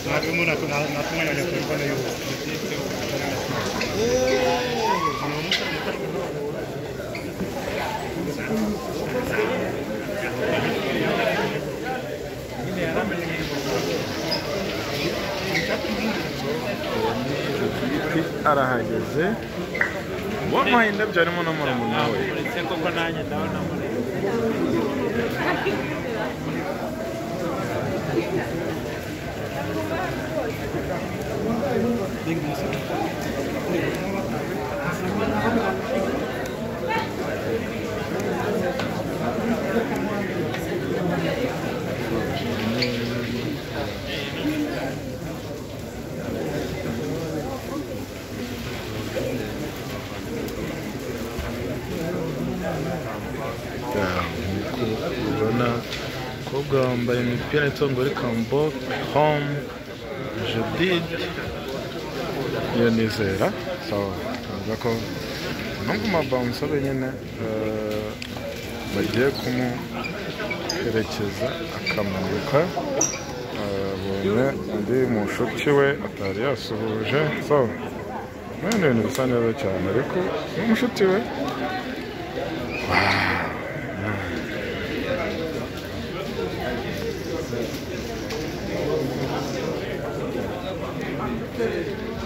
Natumuna natumanya kulikuwa na hiyo. arahageze wamuha indabyo harimo na murumuna we ndetse koko nanjye ndabona muri Ya, nk'uko ubibona abakobwa bambaye imipira itongora ikambo home judide iyo nizera sawa tuvuga ko nubwo mabansa nyine eh, bagiye kumuherekeza akamurika abonye undi mushuti we atari yasuhuje so ni ibintu bisa neza cyane ariko ni umushuti we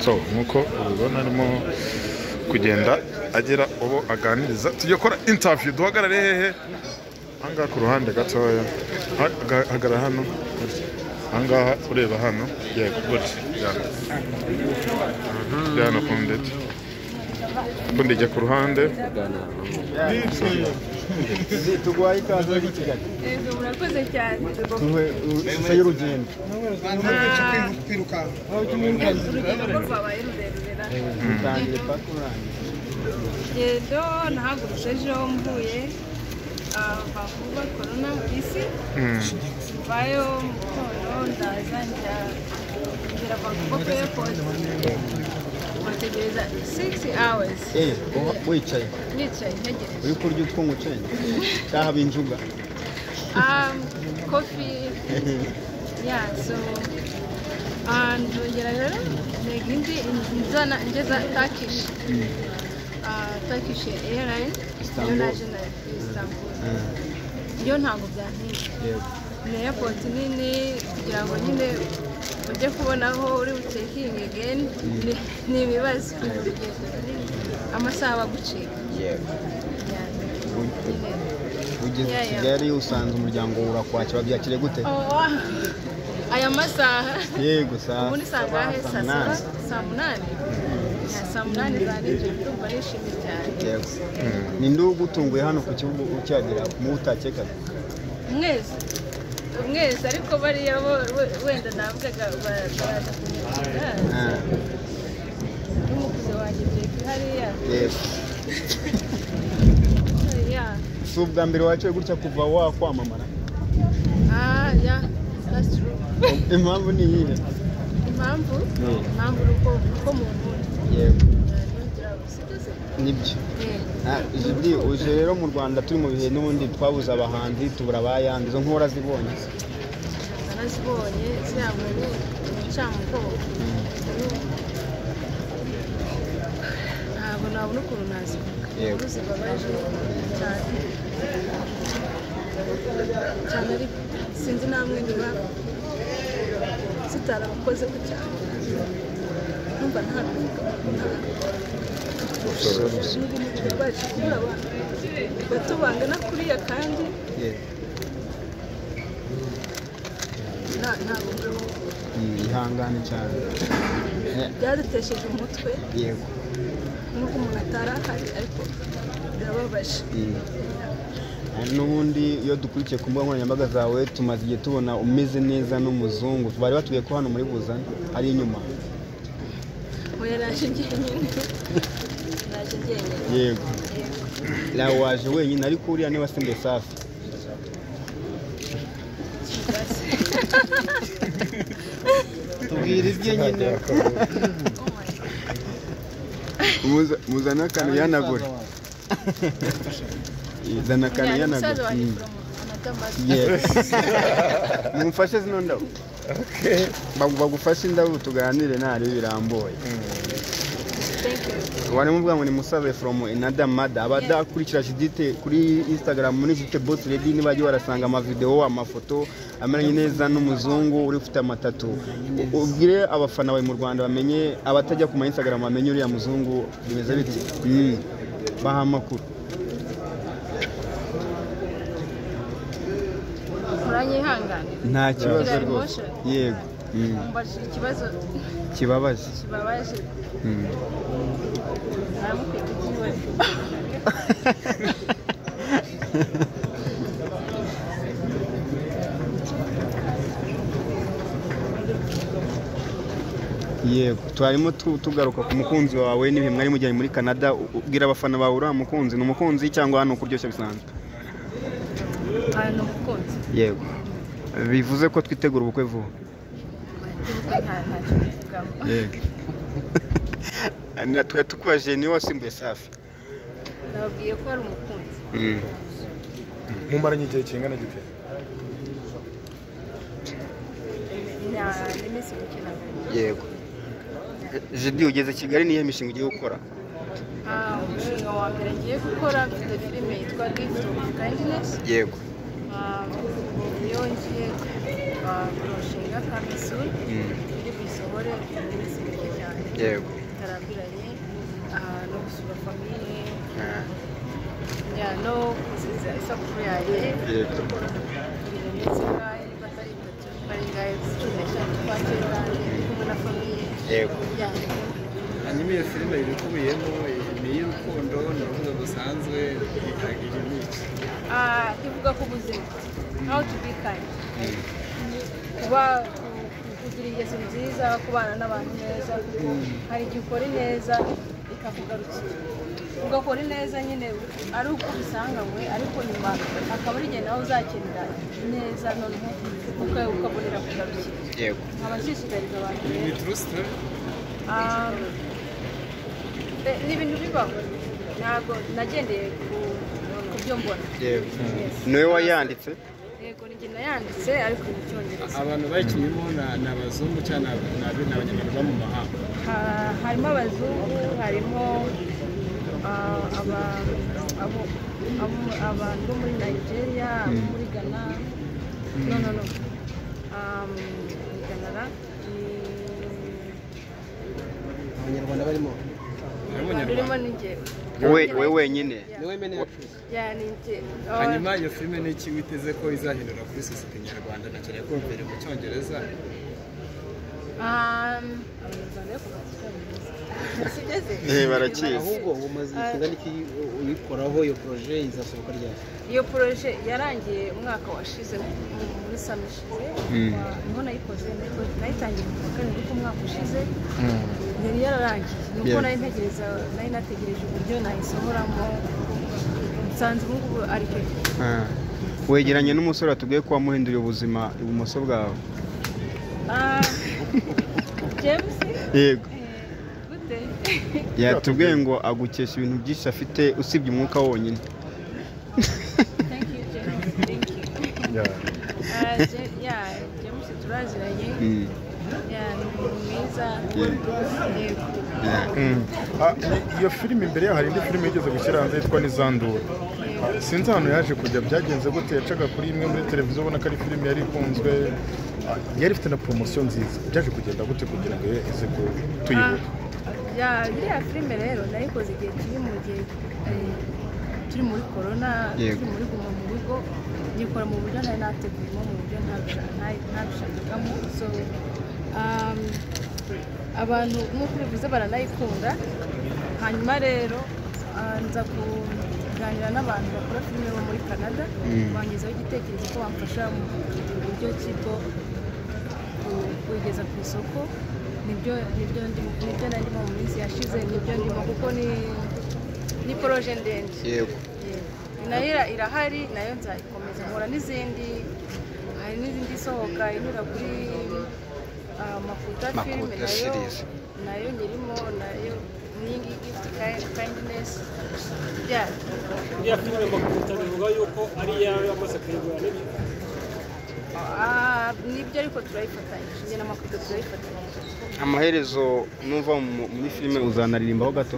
so nk'uko ubibona arimo kugenda agira uwo aganiriza tujya gukora intaviyu duhagarare hehe ahangaha ku ruhande gatoya Ha- aga- hagarara hano ahangaha ureba hano yego gutya jyana jyana ku ndege ubundi jya ku ruhande tuguhaye ikaze muri kigali Yego murakoze cyane. nyuma y'urugendo Urugendo rwo rwabaye rurerure na utangire paka urangiye rugendo nahagurutse ejo mvuye ah, Vancouver korona bisi Hmm. mvayo mu gitondo ndaza njya ngera Vancouver ku airport bategereza 6 hours eee uba wicaye nicaye ntegereje uri kurya utwunga ucenga cyaha b'injuga um, coffee yeah so ah, ndongera rero ntega indi nzana ngeza Turkish Ah, Turkish airline yo Istanbul. naje na Istanbul yo ntabwo byanteye yego ni airport nini kugira ngo nyine ujye kubona aho uri bucekingi again ni- ni ibibazo ni urugendo runini amasaha bagucika yego Yeah, Ubu- nyine ugeze Yeah, yeah. kigali usanze umuryango wawe urakwakira babyakire gute Oh, aya masaha yego saa ubundi saa ngahe saa saba saa munani Ya, saa munani za nijoro ndumva nishimye cyane yego ni nde ugutunguye hano ku kibuga ukihagera mu utakekaga mwese mwese ariko bariya bo we- wenda navugaga ba- baraza kunyakira Ah, n'umukuze wanjye jepi hariya yego ya si ubwa mbere waciye gutya kuva wakwamamara ah ya that's true impamvu ni iyihe impamvu Yeah. impamvu ni uko uko muvura yego ntugira gusigaza nibyo Ah, Judi uje rero mu Rwanda turi mu bihe n'ubundi twabuze abahanzi tubura abayandi izo nkora zibonye narazibonye zirangwa n'ubucamugogo ntabwo nabona ukuntu nazivuga Yego. inkuru zibabaje cyane cyane ariko sinzi namwe niba zitarabakoze ku cyane numva nta bivuga baje kubura abantu bato bangana kuriya kandi Yego. nta- ntabwo mbaho. Mm, ihangane cyane Eh, byadutesheje umutwe yego nubwo umuntu atari ahari ariko birababaje Mm. Ah, n'ubundi iyo dukurikiye ku mbuga nkoranyambaga zawe tumaze igihe tubona umeze neza n'umuzungu bari batubwiye ko hano muri buzane ari inyuma Oya naje njyenyine naje njyenyine yego nawe waje wenyine ariko uriya niba asimbuye safi tubwira ibye nyine muzana akantu yanagure zana akantu Yeah, ni yanagure musaza wanjye Mm. from Anatolia. z'amata Yes. mumfashe zino ndabo Bagu- bagufashe indabo tuganire ntari birambuye thank you warimo uvuga ngo nimusabe from another mother abadakurikira Judith kuri Instagram muri Judith Boss Lady nibajya barasanga amavideo amafoto ameranye neza n'umuzungu uri ufite amatatu U- ubwire abafana bawe mu Rwanda bamenye abatajya ku ma Instagram bamenye uriya muzungu bimeze bite Mm. baha amakuru uranyihangane nta kibazo Kira rwose emotion. yego Mm. mbajije ikibazo kibabaje kibabaje Mm. naramufite ikibazo yego twarimo tu- tugaruka ku mukunzi wawe n'ibihe mwari mujyanye muri canada u- ubwira abafana bawe uriya mukunzi ni umukunzi cyangwa hano kuryoshya bisanzwe ahantu umukunzi yego bivuze ko twitegura ubukwe vuba nta ntacyo mbivugamo yego twari tukubajije niwe wasimbuye safi nababwiye ko ari umukunzi mumaranye igihe kingana gite nta n'iminsi mike nabwo yego jidi ugeze kigali niyo mishinga ugiye gukora Ah, umushinga wa mbere ngiye gukora mfite filime yitwa gift of kindness yego Ah, niyo ngiye ah, kurushinga kandi soon iri buyisohore mu minsi mike cyane yego bitarambiranye Ah, no gusura famiye no kuziza isabukuru yanjye yego ndetse ngahe niba atari itatu ari ngahe cumi n'eshanu kwa kenda ndi kumwe na famiye Yego. hanyuma iyo filime ibikubiyemo ni iy'urukundo ni urubuga rusanzwe itagira imico Ah, ivuga ku buzima how to be kind kuba ku- ku- kugira ingeso nziza kubana n'abantu neza kuko hari igihe ukora ineza ikakugarukira ugakora ineza nyine ari uko ubisanganywe ariko nyuma akaba ari igihe nawe uzakenera ineza noneho uka- ukabonera kugarukira yego nkaba nshishikariza abantu ni rero trusite Ah, eh, ni ibintu bibaho ntabwo nagendeye ku ku byo mbona Yego. Yes. niwe wayanditse Yego ni njye nayanditse ariko mu cyongereza abantu bayikinnyemo ni- ni abazungu cyangwa ni ab- ni ab- ni abanyarwanda bo mu mahanga Ha- harimo abazungu harimo ah, aba- abo- abo- abantu bo muri nigeria abo muri ghana no no no Um, ni ghana ra abanyarwanda barimo ni abantu urimo ni njyewe we we wenyine niwe mene y'afurika ya ni njye Oh, hanyuma iyo filime ni iki witeze ko izahindura kuri sosiyete nyarwanda na cyane ko mbere mu cyongereza um, abanyarwanda yo kuva ku cyongereza. Sigeze? Eh, barakizi. umaze Ah. kingana iki u- uyikoraho iyo poroje izasohoka ryari iyo poroje yarangiye umwaka washize mu- muri sama ishize wa- niho nayikoze nayi- nayitangiye kuwa karindwi k'umwaka ushize yari yararangiye nuko Yeah. nari ntegereza nari nategereje uburyo nayisohoramo nsanze ubu ngubu ari cyo Ah. wegeranye n'umusore watubwiye ko wamuhinduriye ubuzima ibumoso bwawe Ah, james yego eh, gute yatubwiye ngo agukesha ibintu byinshi afite usibye umwuka wonyine thank you james thank you Ah, Ja- yeah, james turaziranye Mm. Yeah, ni umuntu mwiza yego Ah, i- iyo filime imbere yaho hari indi filime yigeze gushyira hanze yitwa n'izandura Ah, sinzi ahantu yaje kujya byagenze gute yacaga kuri imwe muri televiziyo ubona ko ari filime yari ikunzwe Ah, yari ifite na poromosiyo nziza byaje kugenda gute kugira ngo ize ku- tuyibure ya iriya filime rero nayikoze igihe kiri mu gihe eh, turi muri korona Yego. turi muri guma mu rugo nyikora mu buryo ntari nateguyemo mu buryo ntabisha- nta- ntabishakagamo so um, abantu nk'uko ubivuze baranayikunda hanyuma rero ah, nza kuganira n'abantu bakora filime bo muri canada bangezaho igitekerezo ko bamfasha mu kugira uburyo ki bwo ku- kuyigeza ku isoko nibyo nibyo ndi- nibyo narimo mu minsi yashize nibyo ndimo kuko ni ni poroje ndende yego Yego. nayo ira- irahari nayo nzayikomeza nkora n'izindi hari n'izindi isohoka inyura kuri ah, Makuta makuta filime nayo series. nayo nyirimo nayo mm, iyi ngiyi gifuti kayindinesu ya iriya filime bakunda bivuga yuko ari iyawe wamaze kuyigura nibyo Ah, nibyo ariko turayifatanyije njye na makudo turayifatanyije amaherezo nuva mu- muri filime uzanaririmbaho gato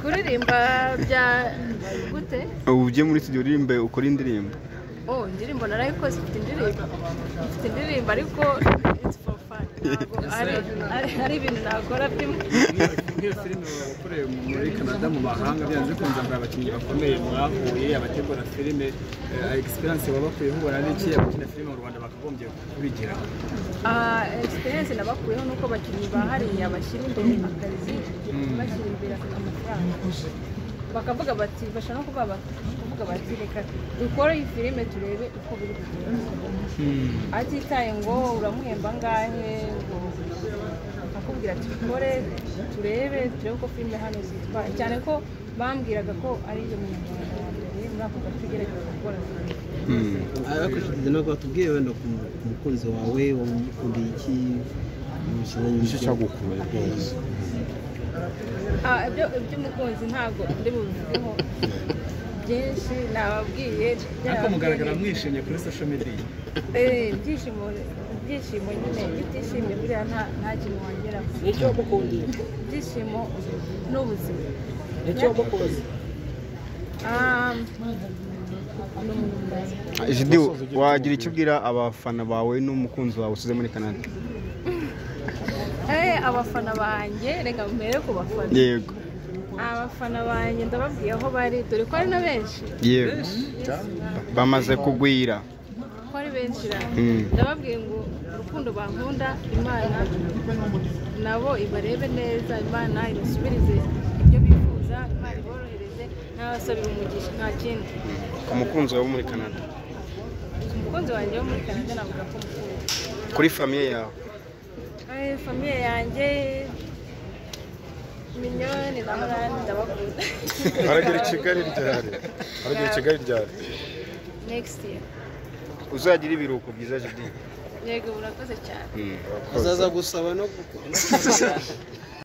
kuririmba bya gute ubu ugiye muri studio uririmbe ukora indirimbo oh indirimbo narayikoze ifite indirimbo ifite indirimbo ariko it's for fun Ntabwo ari ari- ari ibintu nakora by'imwe nk'iyo filime wakoreye muri canada mu mahanga byanze bikunze mbere abakinnyi bakomeye mwahuye abategura filime eh, experience baba bakuyeho ubona n'iki abakina filime mu rwanda bakagombye kubigira Ah, experience nabakuyeho nuko abakinnyi ba hariya bashyira imbere akazi bashyira imbere amafaranga bakavuga bati bashaka no kuvuga bati- kuvuga bati reka dukore iyi filime turebe uko biri kugenda atitaye ngo uramuhemba angahe ngo akubwira ati dukore turebe turebe uko filime hano zitwara cyane ko bambwiraga ko ari iyo munyarwanda yambaye muri ako gace ugerageza gukora abakoresheje no batubwiye wenda ku ku mukunzi wawe wamukundiye iki iki cyagukuye rwose Ah, ibyo iby'umukunzi ntabwo ndi bubivugeho byinshi nababwiye ariko mugaragara byarababwiye. mwishimye kuri social media Eh, ibyishimo ibyishimo nyine iyo utishimye buriya nta nta kintu wongeraho nicyo wamukundiye ibyishimo n'ubuzima nicyo wamukunze Ah, jidi wagira icyo ubwira abafana bawe n'umukunzi wawe usize muri canada eh, abafana banjye reka mbere ku bafana yego abafana banjye ndababwiye aho bari dore ko ari na benshi yego bamaze kugwira ko ari benshi ra Mm. ndababwiye ngo urukundo bankunda imana nabo ibarebe neza imana ibasubirize ibyo bifuza imana iborohereze n'abasabira umugisha nta kindi umukunzi wawe wo muri canada umukunzi wanjye wo muri canada navuga ko mukunda kuri famiye yawe Eh, famiye yanjye minyoni na murani ndabakunda aragera i kigali ryari aragera i kigali ryari next year uzagira ibiruhuko byiza jidi yego murakoze cyane azaza gusaba no gukora